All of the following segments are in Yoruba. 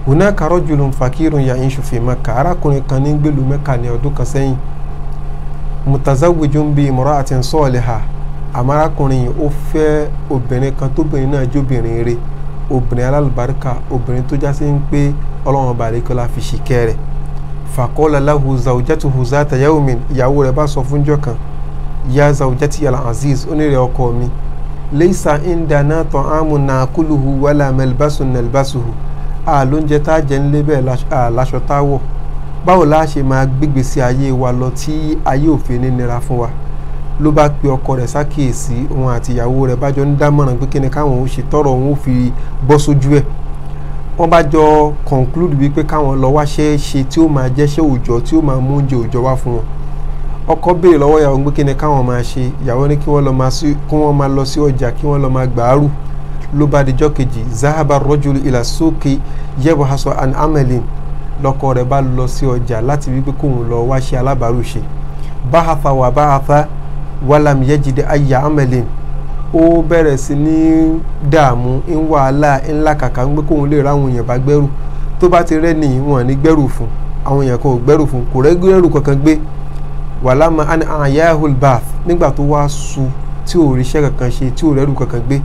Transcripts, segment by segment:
hunaka rajulun fakirun ya'ishu fi Makkah arákùnrin kan ní gbèlú Mẹ́kà ní ọdún kan sẹ́yìn mutazawwijun bi imra'atin salihah àmọ́ arákùnrin yìí ó fẹ́ obìnrin kan tóbìnrin náà jóbìnrin rẹ̀ obìnrin alálùbáríkà obìnrin tó já sí ń pé ọlọ́run ọba àríkọ́lá fi ṣìkẹ́ rẹ̀ faqala lahu zawjatuhu zata yawmin ìyàwó rẹ̀ bá sọ fúnjọ́ kan ya zawjati al-aziz onírẹ̀ ọkọ mi laysa indana ta'amun na'kuluhu wala malbasun nalbasuhu a lóúnjẹ tá a jẹ nílé bẹ́ẹ̀ láṣọ tá a wọ̀ báwo la ṣe máa gbégbé sí ayé wa lọ tí ayé òfin ní nira fún wa ló bá pe ọkọ rẹ̀ sákìyèsí òun àti ìyàwó rẹ̀ bá jọ ń dámọ̀ràn pé kí ni káwọn ò ṣe tọrọ òun ò fi bọ́ sójú ẹ̀ wọ́n bá jọ conclude wípé káwọn lọ wáṣẹ́ ṣe tí ó máa jẹ́ṣẹ́ òòjọ́ tí ó máa mú oúnjẹ òòjọ́ wá fún wọn ọkọ béèrè lọ́wọ́ ìyàwó pé kí ni káwọn máa ṣe ìyàwó ní kí wọ́n máa lọ sí ọjà kí wọ́n lọ máa gbàárù ló bá dijọ́ kejì zahaba rọ́jùlù ìlà sókè yẹ́bù hasan an amelin lọ́kọ rẹ̀ bá lọ sí ọjà láti wípé kóun lọ wáṣẹ́ alábàárù ṣe báhafa wà báhafa wàlám yẹjìdẹ ayà amelin ó bẹ̀rẹ̀ sí ní dààmú ń wàhálà ńlá kàkà ń gbé kóun lè ráwọn èèyàn bá gbẹ́rù tó bá ti rẹ́ nìyí wọn ní gbẹ́rù fún àwọn èèyàn kan ò gbẹ́rù fún kò rẹ́ gbẹ́rù kankan gbé wàlámà àyàhùl bath nígbà tó wá su tí ò ríṣẹ́ kankan ṣe tí ò rẹ́rù kankan gbé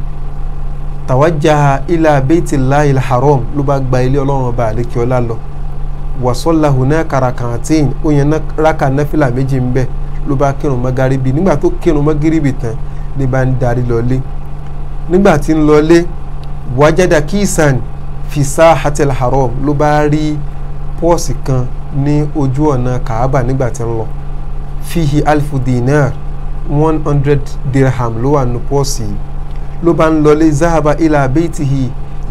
tàwájà ilà baitillahi haram ló bá gba ilé ọlọ́run ọba àlékiọlá lọ wàsọ́lá hùnà kàràkàtìn ó yẹn rákà náfìlà méjì ń bẹ́ẹ̀ ló bá kírun magaribi nígbà tó kírun magaribi tán ní bá ń darí lọlé nígbà tí ń lọlé wájádà kíìsàn fi sáhatil haram ló bá rí pọ́ọ̀sì kan ní ojú ọ̀nà kaaba nígbà tí ń lọ fihi alfu dinar one hundred dirham ló wà ní pọ́ọ̀sì yìí ló bá ń lọlé zahaba ilà beitihi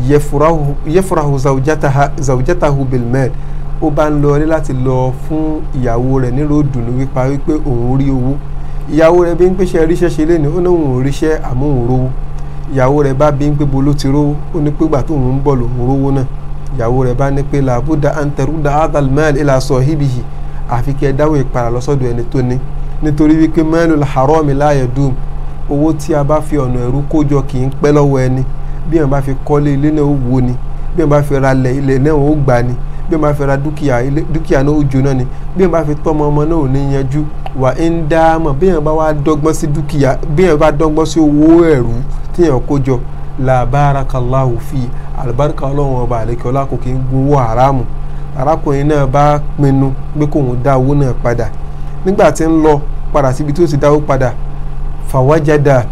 yefurahu zawjatahu bilmed ó bá ń lọrí láti lọ fún ìyàwó rẹ̀ nílò dùnú wípa wípé òun rí owó ìyàwó rẹ̀ bí ń pèsè ríṣẹ́ ṣe lé ní ó ní òun ríṣẹ́ àmọ́ òun rówó ìyàwó rẹ̀ bá bí ń pé bolo ti rówó ó ní pé gbà tó òun ń bọ̀ lòun rówó náà ìyàwó rẹ̀ bá ní pé làbúdà antaruda adal mẹ́ẹ̀lì ilà sọ híbìhì àfi kí ẹ dáwọ́ ìpara lọ́sọ̀dọ̀ ẹni tó ní nítorí wípé mẹ́ẹ̀lì haram láàyè dùn owó tí a bá fi ọ̀nà ẹ̀rú kójọ kì í pẹ́ lọ́wọ́ ẹni bí wọn bá fi kọ́lé ilé náà ó wo ni bí wọn bá fi ra ilẹ̀ ilẹ̀ náà ó gbà ni bí wọn bá fi ra dúkìá dúkìá náà ó jóná ni bí wọn bá fi tọ́mọ ọmọ náà ò ní yanjú wà ń dá mọ̀ bí wọn bá wá dọ́gbọ́n sí dúkìá bí wọn bá dọ́gbọ́n sí owó ẹ̀rú tí wọn kó jọ la barakallahu fi alibarika ọlọ́run ọba àlekè ọlá kò kí ń gbowó haramu arákùnrin náà bá pinnu pé kóun dá owó náà padà nígbà tí ń lọ padà síbi tí ó ti dáwó padà fàwájàdà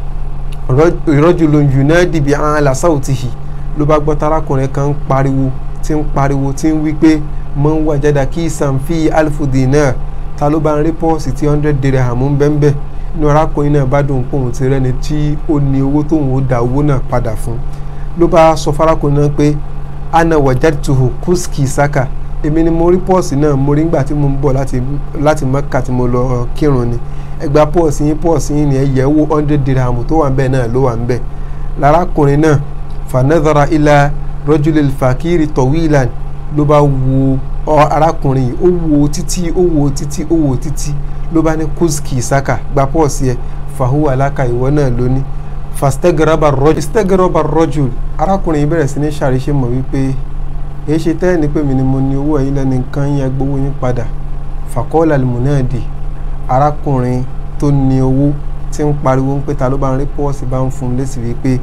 rajulun yunadi bi ala sawtihi ló bá gbọ́ tarakùnrin kan ń pariwo tí ń pariwo tí ń wí pé man wajada kisan fi alfu dinar ta ló bá ń rí pọ́ọ̀sì tí hundred dirham ń bẹ́ńbẹ́ inú arákùnrin náà bá dùn pòun ti rẹ́ni tí ó ní owó tóun ó da owó náà padà fún ló bá sọ farakùnrin náà pé ana wajadtuhu kuski saka èmi ni mo rí pọ́ọ̀sì náà mo rí ngbà tí mo ń bọ̀ láti láti Mẹ́kà tí mo lọ kírun ni ẹgbà pọ́ọ̀sì yín pọ́ọ̀sì yín ni ẹ yẹ̀ wò hundred dirham tó wà ń bẹ̀ náà ló wà ń bẹ̀ lárakùnrin náà fanadara ilà rọ́júlẹ̀ fàkìrì tọ̀wíìlàn ló bá wo arákùnrin yìí ó wo títí ó wo títí ó wo títí ló bá ní kúskì saka gba pọ́ọ̀sì ẹ fàhùwà aláka ìwọ náà lóní fàstẹ́gẹ̀rọ̀bà rọ́jù stẹ́gẹ̀rọ̀bà rọ́jù arákùnrin yìí bẹ̀rẹ̀ sí ní ṣàríṣe mọ̀ wípé èyí ṣe tẹ́ẹ̀ ní pé mi ni mo ní owó ẹ̀yin lẹ́nu nǹkan yẹn gbowó yín padà fàkọ́ọ̀lá limunadi arákùnrin tó ní owó tí ń pariwo ń pé ta ló bá ń rí pọ́ọ̀sì bá ń fún un lésì wípé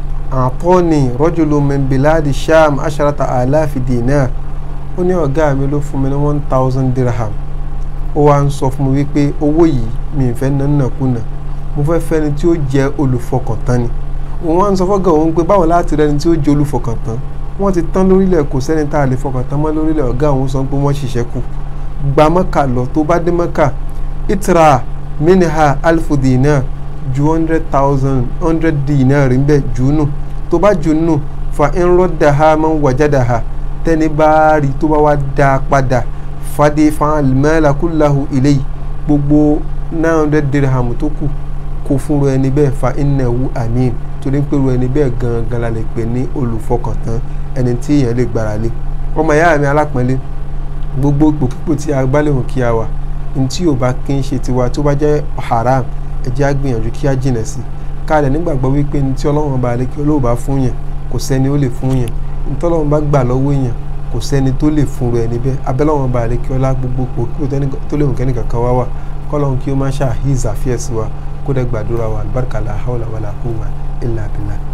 àtọ́ni rọ́jòló mẹ́mbìláàdì sham asharata aláfi dinar ó ní ọ̀gá mi ló fún mi ní one thousand dirham ó wá ń sọ fún mi wípé owó yìí mi ì fẹ́ nánà kùnà mo fẹ́ fẹ́ni tí ó jẹ́ olùfọkàntán ni òun wá ń sọ fọ́gà òun pé báwo láti rẹni tí ó jẹ́ olùfọkàntán wọ́n ti tán lórílẹ̀ kò sẹ́ni tá a lè fọkàntán mọ́ lórílẹ̀ ọ̀gá òun sọ pé wọ́n ṣiṣẹ́ kù gba mọ́kà lọ tó bá dé mọ́kà itra minha alfu dinar ju hundred thousand hundred dinar ń bẹ jù nù tó bá jù nù fa in raddaha man wajadaha tẹ́ni bá rí tó bá wá dá a padà fadé fan al-mala kullahu ilayhi gbogbo nine hundred dirham tó kù kó fúnru ẹni bẹ́ẹ̀ fa innahu amin torí pé ru ẹni bẹ́ẹ̀ gangan la lè pè ní olùfọkàntán ẹni tí èèyàn lè gbára lé ọmọ ìyá mi alápọ̀nlé gbogbo ipòkípò tí a bá lè hùn kí a wà ní tí ò bá kí ń ṣe tiwa tó bá jẹ́ haram ẹ jẹ́ á gbìyànjú kí á jìnà sí káàdẹ̀ nígbàgbọ́ wípé ní tí ọlọ́run bá lè kí olóòbá fún yẹn kò sẹ́ni ó lè fún yẹn ní tí ọlọ́run bá gbà lọ́wọ́ yẹn kò sẹ́ni tó lè fúnru ẹni bẹ́ẹ̀ abẹ́lẹ́wọ̀n bá àlékí ọlá gbogbo kí o tó lè mú kẹ́ni kankan wá wà kọ́lọ́hún kí o má ṣàhíz àfíẹ́sì wa kó dẹ́ gbàdúrà wa alibarika la hawla wala quwwa illa billah